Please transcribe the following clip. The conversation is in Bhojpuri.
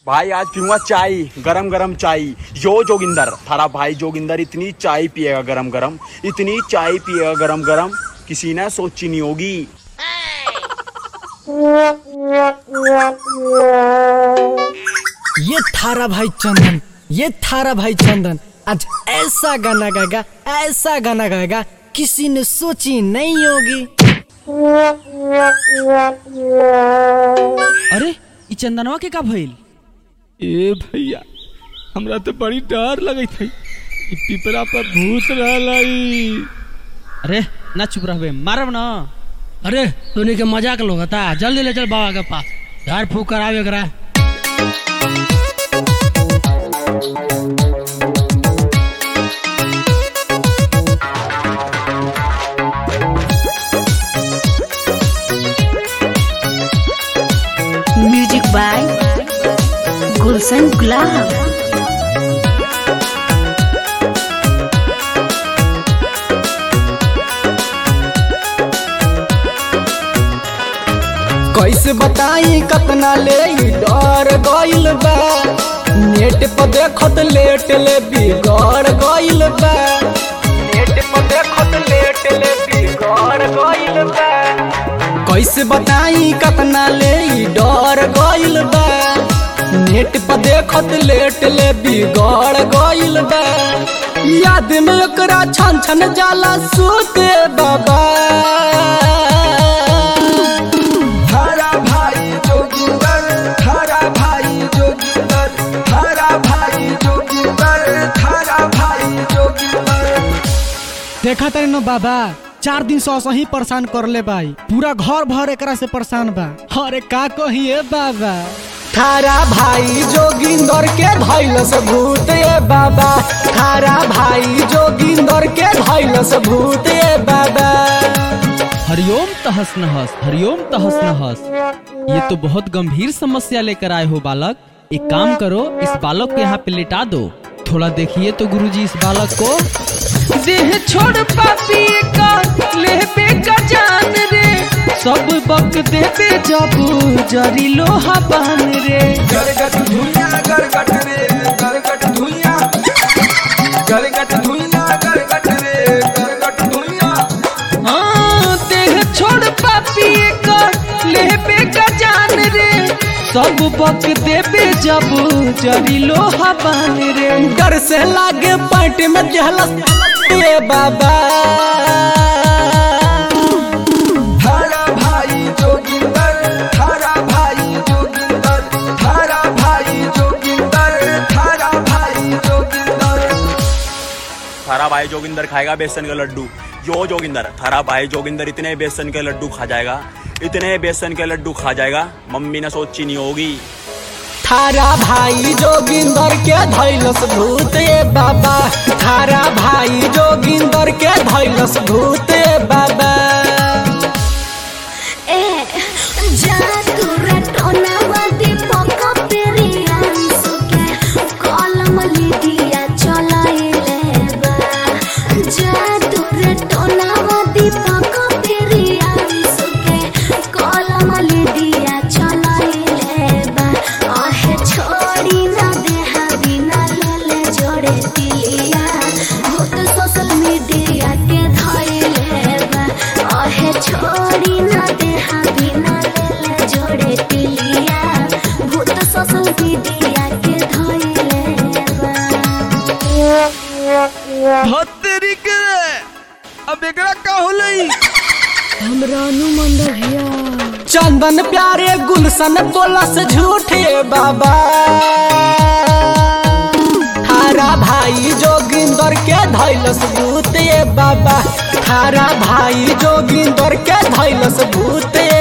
भाई आज पीऊंगा चाय गरम गरम चाय यो जोगिंदर थारा भाई जोगिंदर इतनी चाय पिएगा गरम गरम इतनी चाय पिएगा गरम गरम किसी ने सोची नहीं होगी ये थारा भाई चंदन ये थारा भाई चंदन आज ऐसा गाना गाएगा ऐसा गाना गाएगा किसी ने सोची नहीं होगी अरे ई चंदनवा के का भइल ए भैया हमरा तो बड़ी डर लगे थे ई पिपरा पर भूत रहलाई अरे ना चुप रहबे मारब ना अरे तूने के मजाक लोग था जल्दी ले चल बाबा के पास झाड़ फूक करावे करा म्यूजिक बाय गुलशन गुलाब कैसे बताई कतना ले ई डर गइल बा नेट पर देखत लेट ले बिगड़ गइल बा नेट पर देखत लेट ले बिगड़ गइल बा कैसे बताई कतना ले ई डर गइल बा नेट पर देखत लेट ले बिगड़ गइल बा याद में ओकरा छन छन जाला सोते बाबा हरा भाई जोगिंदर हरा भाई जोगिंदर हरा भाई जोगिंदर हरा भाई जोगिंदर देखा तारे न बाबा चार दिन से असही परेशान करले बाई पूरा घर भर एकरा से परेशान बा अरे का कही ए बाबा थारा भाई जोगिंदर के धैलस भूत ए बाबा थारा भाई जोगिंदर के धैलस भूत ए बाबा हरिओम तहस नहस हरिओम तहस नहस ये तो बहुत गंभीर समस्या लेकर आए हो बालक एक काम करो इस बालक को यहाँ पे लिटा दो थोड़ा देखिए तो गुरुजी इस बालक को देह छोड़ पापी का लेबे का जान रे सब बक देबे जब जरी लोहा बान रे गरगट धुइया गरगट रे गरगट धुइया गरगट धुइया गरगट रे गरगट धुइया हाँ, देह छोड़ पापी का लेबे का जान रे सब बक देबे जब जरी लोहा बान रे डर से लागे पैंट में जहलस ए बाबा हरा भाई जोगिंदर हरा भाई जोगिंदर हरा भाई जोगिंदर हरा भाई जोगिंदर थारा भाई जोगिंदर खाएगा बेसन के लड्डू यो जोगिंदर थारा भाई जोगिंदर इतने बेसन के लड्डू खा जाएगा इतने बेसन के लड्डू खा जाएगा मम्मी ने सोची नहीं होगी थारा भाई जोगिंदर के धैलस भूत ए बाबा थारा भाई जोगिंदर के धैलस भूत ए बाबा ए जा तू रटोना दीपक पेरियांसु के कलम लिदिया चलाइले बा जा तू रटोना दीपक पेरियांसु के कलम लिदिया चलाइले बा आहे छोड़ी ना देहा बिना लेले जोड़े तिलिया भूत सोशल मीडिया के धइले बा आहे छोड़ी ना देहा बिना लेले जोड़े तिलिया भूत सोशल मीडिया के धइले बा भत्तेरी के अब एकरा का होलई चंदन प्यारे गुलशन बोलस झूठे बाबा थारा भाई जोगिंदर के धैलस भूत ए बाबा थारा भाई जोगिंदर के धैलस भूत ए